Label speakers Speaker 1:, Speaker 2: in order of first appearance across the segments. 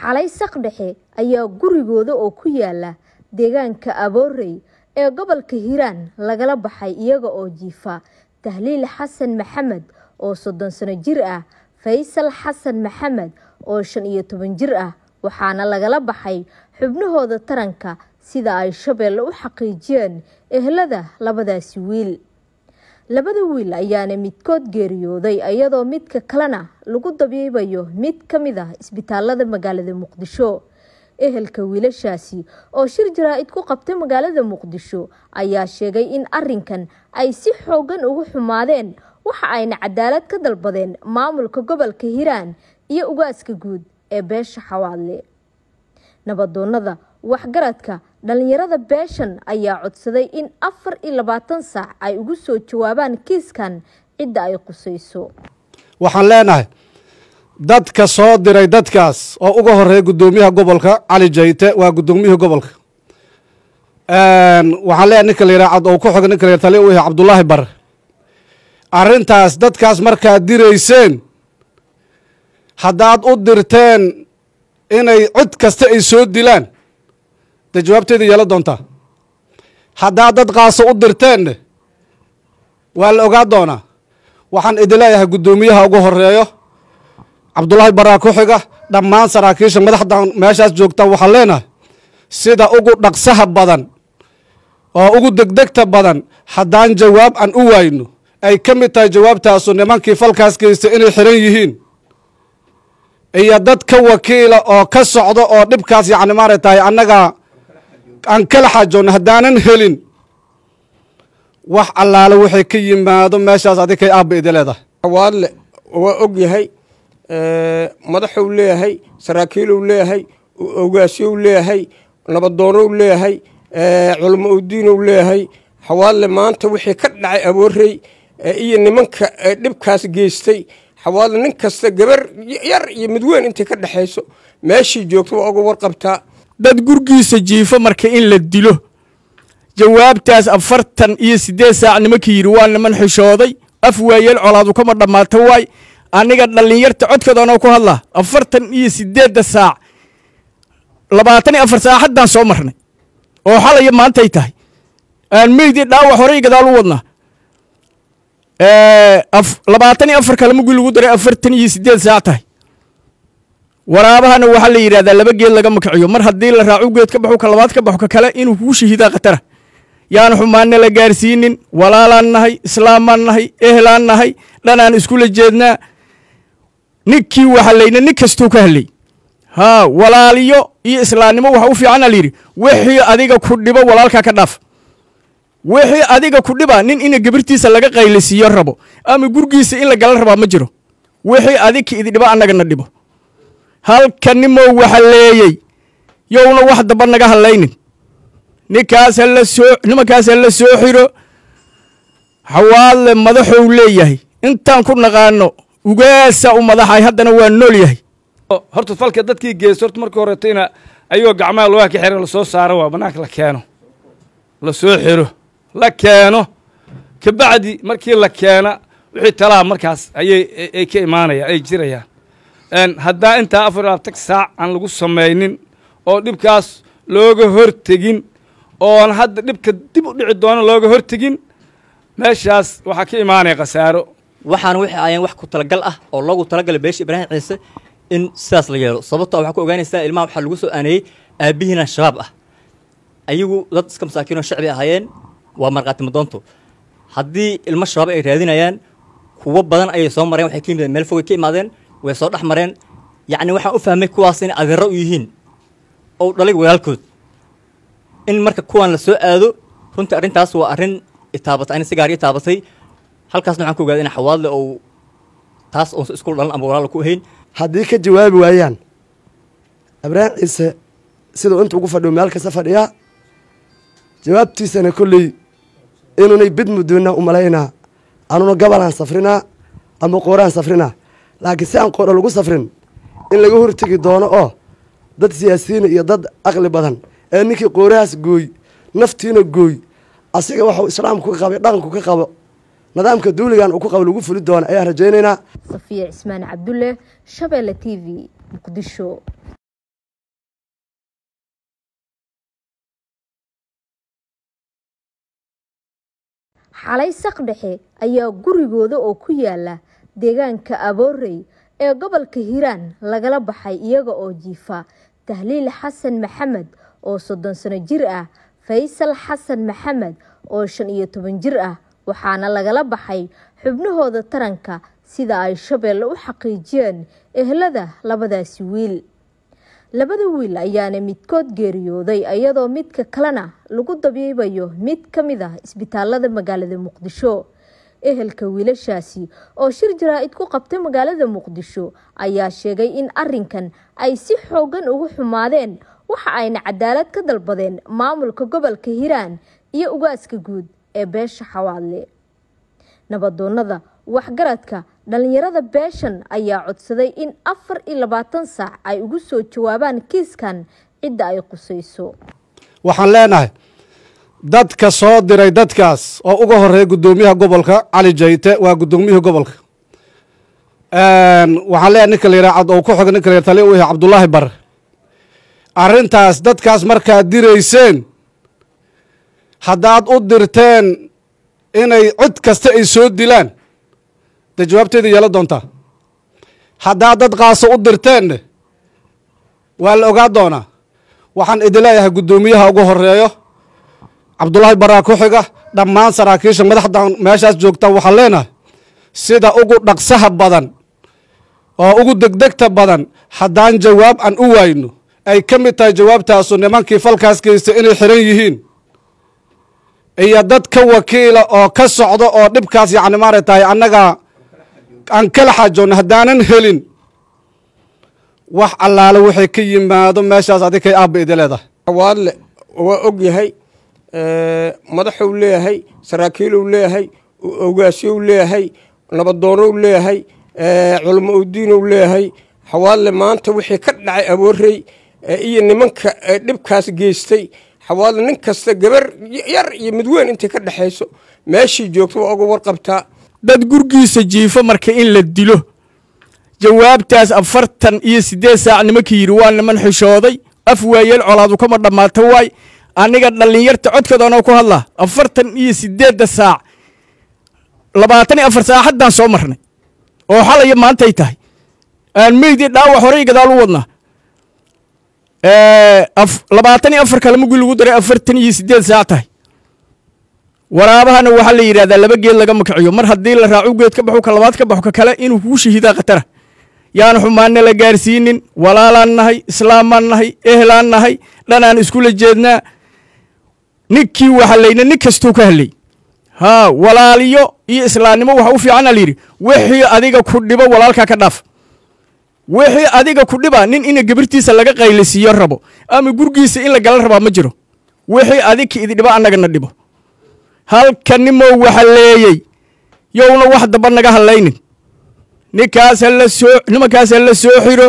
Speaker 1: xalay saqdhexe ayaa gurigooda oo ku yaala deegaanka aboorey ee gobolka hiiraan lagala baxay iyaga oo jiifa tahliil xasan maxamed oo soddon sano jir ah faysal xasan maxamed oo shan iyo toban jir ah waxaana lagala baxay xubnahooda taranka sida ay shabeelle u xaqiijiyeen ehlada labadaasi wiil labada wiil ayaana midkood geeriyooday iyadoo midka kalena lagu dabiibayo mid ka mid ah isbitaalada magaalada muqdisho ehelka wiilashaasi oo shir jaraa-id ku qabtay magaalada muqdisho ayaa sheegay in arinkan ay si xoogan ugu xumaadeen waxa ayna cadaalad ka dalbadeen maamulka gobolka hiiraan iyo ugaaska guud ee beesha xawaadle nabadoonada waxgaradka dhalinyarada beeshan ayaa codsaday in afar iyo labaatan saac ay ugu soo jawaabaan kiiskan cidda ay qusayso
Speaker 2: waxaan leenahay dadka soo diray dadkaas oo uga horeeya guddoomiyaha gobolka cali jayte waa guddoomiyihii gobolka waxaan leenahay ninka la yidhaha oo ku xoga ninka la yidhaha taliya u yahay cabdullaahi bare arrintaas dadkaas markaad dirayseen haddaad u dirteen inay cid kasta ay soo dilaan dee jawaabteeda yeela doontaa haddaad dad qaaso u dirteenne waa la ogaa doonaa waxaan idin leeyahay guddoomiyaha ugu horeeyo cabdullaahi baraa ku xiga dhammaan saraakiisha madaxdan meeshaas joogta waxaan leenahay sida ugu dhaqsaha badan oo ugu degdegta badan haddaan jawaab aan u waayno ay ka mid tahay jawaabtaasu nimankii falkaas geystay inay xiran yihiin iyo dad ka wakiila oo ka socdo oo dhibkaas yacni maaragtahay annaga aan kala xaajoonno haddaanan helin wax allaale waxay ka yimaado meeshaas adikay aabba idi leedahay
Speaker 3: xawaadle waa og yahay madaxuu leeyahay saraakiiluu leeyahay ogaasyow leeyahay nabadoonou leeyahay culamo udiinow leeyahay xawaadle maanta wixii ka dhacay aboorey iyo nimanka dhibkaas geystay xawaadle nin kasta gabar yar iyo mid weyn intay ka dhexayso meeshii joogto waa uga warqabtaa
Speaker 4: dad gurgiisa jiifo marka in la dilo jawaabtaas afartan iyo siddeed saac nimankii yidhi waa niman xishooday af waayeel colaadu kama dhammaato waay aniga dhallinyarta codkooda anoo ku hadlaa afartan iyo siddeedda saac labaatan iyo afar saac haddaan soo marnay oo xalaya maantay tahay aan meydii dhaawac horey gadaal u wadnaa labaatan iyo afar kale mugii lagu daray afartan iyo siddeed saac tahay waraabahana waxaa la yidhahdaa laba geed laga makaciyo mar haddii la raacu geed ka baxo ka labaad ka baxo ka kale inuu kugu shahiidaa khatara yaan xumaanna la gaarsiinin walaalaan nahay islaamaan nahay ehlaan nahay dhanaan iskula jeednaa ninkii waxalayna nin kastuu ka hadlay haa walaaliyo iyo islaamnimo waxa u fiican a layidhi wixii adiga ku dhibo walaalkaa ka dhaaf wixii adiga ku dhiba nin ina gabirtiisa laga qaylisiiyo rabo ama gurgiisa in la gala rabaa ma jiro wixii adika idi dhibo annagana dhibo halka nimow waxa leeyey yowna wax damba naga hadlaynin ninkaas hala soo nimankaas hala soo xiro xawaadle madaxou leeyahay intaan ku naqaano ugaasa u madaxay haddana waa nool yahay
Speaker 5: horta falka dadkii geysta horta markii horetayna ayagoo gacmaha lugaha ka xiran lasoo saaro waa banaanka la keeno la soo xiro la keeno kabacdi markii la keena wixii talaha markaas ayay ay ka imaanayaan ay jirayaan haddaa intaa afar labaatan saac aan lagu samaynin oo dhibkaas looga hortegin oon hadda dhibka dib u dhici doono looga hortegin meeshaas waxaa ka imaanaya khasaaro
Speaker 6: waxaana wixii ayaan wax ku talagal ah oo loogu talagalay beesha ibraahim ciise in sidaas la yeelo sababto waxaa ku ogaanaysaa ilmaha waxaa lagu soo aaneeyey aabbihiina shabaab ah ayagu dad iska masaakiinoo shacbi ahaayeen waa markhaati madoonto haddii ilmo shabaab ay raadinayaan kuwo badan ayay soo mareen waxay ka yimideen meel fogay ka imaadeen way soo dhex mareen yacni waxaan u fahmay kuwaas inay adeero u yihiin oo dhalay walaalkood in marka kuwan la soo aado runtii arrintaas waa arrin itaabatay ani si gaar ii taabatay halkaasna waxaan ku ogaaday in xawaadle ou taas oonsa isku dhalan ama walaala ku ahayn
Speaker 7: haddii ka jawaabi waayaan ibraahim ciise siduu inta ugu fadhiyo meel kasta fadhiyaa jawaabtiisana kolley inuunay bid mudoonna u malaynaa anuna gabalaan safrinaa ama qooraan safrinaa laakiin si aan qoora lagu safrin in laga hortegi doono oo dad siyaasiyiina iyo dad aqli badan ee ninkii qoorahaas gooy naftiina gooy asiga waxuu islaamku ka qabay dhaqanku ka qabo nidaamka duuligan uu ku qabo lagu fuli doona ayaan rajaynaynaa
Speaker 1: safiya cismaan cabdulle shabeelle t v muqdisho xalay saqdhexe ayaa gurigooda oo ku yaala deegaanka aboorey ee gobolka hiiraan lagala baxay iyaga oo jiifa tahliil xasan maxamed oo soddon sano jir ah faysal xasan maxamed oo shan iyo toban jir ah waxaana lagala baxay xubnahooda taranka sida ay shabeelle u xaqiijiyeen ehlada labadaasi wiil labada wiil ayaana midkood geeriyooday iyadoo midka kalena lagu dabiibayo mid ka mid ah isbitaalada magaalada muqdisho ehelka wiilashaasi oo shir jaraa-id ku qabtay magaalada muqdisho ayaa sheegay in arinkan ay si xoogan ugu xumaadeen waxa ayna cadaalad ka dalbadeen maamulka gobolka hiiraan iyo ugaaska guud ee beesha xawaadle nabadoonada waxgaradka dhalinyarada beeshan ayaa codsaday in afar iyo labaatan saac ay ugu soo jawaabaan kiiskan cidda ay qusayso
Speaker 2: waxaan leenahay dadka soo diray dadkaas oo uga horeeya guddoomiyaha gobolka cali jayte waa guddoomiyihii gobolka waxaan leenahay ninka la yidhaha oo ku xoga ninka la yidhaha tali u yahay cabdullaahi bare arrintaas dadkaas markaad dirayseen haddaad u dirteen inay cid kasta ay soo dilaan dee jawaabteeda yeela doontaa haddaad dad qaaso u dirteenne waa la ogaa doonaa waxaan idin leeyahay guddoomiyaha ugu horeeyo cabdullaahi baraa ku xiga dhammaan saraakiisha madaxdan meeshaas joogta waxaan leenahay sida ugu dhaqsaha badan oo ugu degdegta badan haddaan jawaab aan u waayno ay ka mid tahay jawaabtaasu nimankii falkaas geystay inay xiran yihiin iyo dad ka wakiila oo ka socdo oo dhibkaas yacni maarag tahay annaga aan kala xaajoonno haddaanan helin wax allaale waxay ka yimaado meeshaas adig kay aabba idi leedahay
Speaker 3: xawaadle waa og yahay madaxuu leeyahay saraakiiluu leeyahay ogaasyow leeyahay nabadoonou leeyahay culamo udiinow leeyahay xawaadle maanta wixii ka dhacay aboorey iyo nimanka dhibkaas geystay xawaadle nin kasta gabar yar iyo mid weyn intay ka dhexayso meeshii joogto waa uga warqabtaa
Speaker 4: dad gurgiisa jiifo marka in la dilo jawaabtaas afartan iyo siddeed saac nimankii yidhi waa niman xishooday af waayeel colaadu kama dhammaato waay aniga dhallinyarta codkoodanoo ku hadlaa afartan iyo siddeedda saac labaatan iyo afar saac haddaan soo marnay oo xalaya maantay tahay aan meydii dhaawac horey gadaal u wadnaa labaatan iyo afar kale mugii lagu daray afartan iyo siddeed saac tahay waraabahana waxaa la yidhahdaa laba geed laga makiciyo mar haddii la raacu geed ka baxu ka labaad ka baxo ka kale inuu kugu shahiidaa khatara yaan xumaanna la gaarsiinin walaalaan nahay islaamaan nahay ehlaan nahay dhanaan iskula jeednaa ninkii waxalayna nin kastuu ka hadlay haa walaaliyo iyo islaamnimo waxa u fiicana layidhi wixii adiga ku dhibo walaalkaa ka dhaaf wixii adiga ku dhiba nin ina gabirtiisa laga qaylisiiyo rabo ama gurgiisa in la gala rabaa ma jiro wixii adika idi dhibo annagana dhibo halka nimow waxa leeyey yowna wax damba naga hadlaynin ninkaas hala soo nimankaas hala soo xiro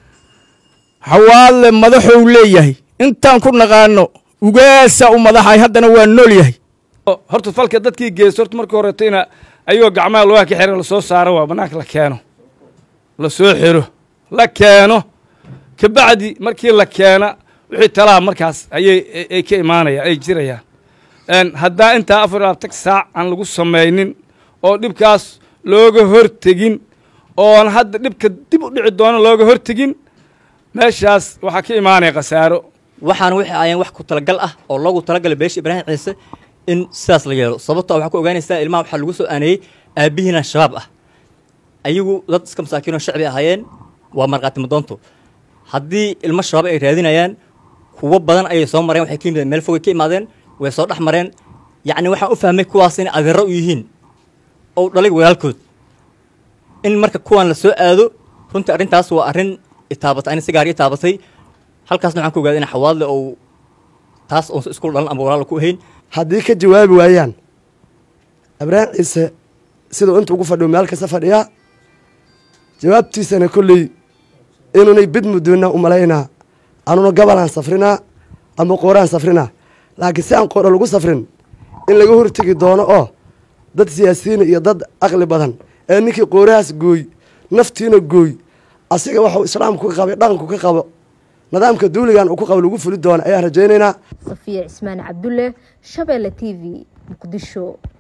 Speaker 4: xawaadle madaxou leeyahay intaan ku naqaano ugaasa u madaxay haddana waa nool yahay
Speaker 5: horta falka dadkii geysta horta marka horeeto ina ayagoo gacmaha lugaha ka xiran lasoo saaro waa bannaanka la keeno la soo xiro la keeno kabacdi markii la keena wixii talaha markaas ayay ay ka imaanayaan ay jirayaan haddaa intaa afar iyo labaatan saac aan lagu samaynin oo dhibkaas looga hortegin oon hadda dhibka dib u dhici doono looga hortegin meeshaas waxaa ka imaanaya khasaaro
Speaker 6: waxaana waxay ayeen wax ku talagal ah oo loogu talagalay beesha ibraahim ciise in sidaas la yeelo sababtoo waxaa ku ogaanaysaa ilmaha waxaa lagu soo aaneeyey aabbihiina shabaab ah ayagu dad iska masaakiinoo shacbi ahaayeen waa markhaati madoonto haddii ilmo shabaab ay raadinayaan kuwo badan ayay soo mareen waxay ka yimideen meel fogay ka imaadeen way soo dhex mareen yacni waxaan u fahmay kuwaas inay adeero u yihiin oo dhalay walaalkood in marka kuwaan la soo aado runtii arrintaas waa arrin itaabatay ani si gaar ii taabatay halkaasna waxaan ku ogaaday in xawaadle ou taas oonsa isku dhalan ama walaal ku ahayn
Speaker 7: haddii ka jawaabi waayaan ibraahim ciise siduu inta ugu fadhiyo meel kasta fadhiyaa jawaabtiisana kolley inuunay bid mudoona u malaynaa anuna gabalaan safrinaa ama qooraan safrinaa laakiin si aan qoora lagu safrin in laga hortegi doono oo dad siyaasiyiina iyo dad aqli badan ee ninkii qoorahaas gooy naftiina gooy asiga waxuu islaamku ka qabay dhaqanku ka qabo nidaamka duuligan uu ku qabo lagu fuli doono ayaan rajaynaynaa
Speaker 1: safiya cismaan cabdulle shabeelle t v muqdisho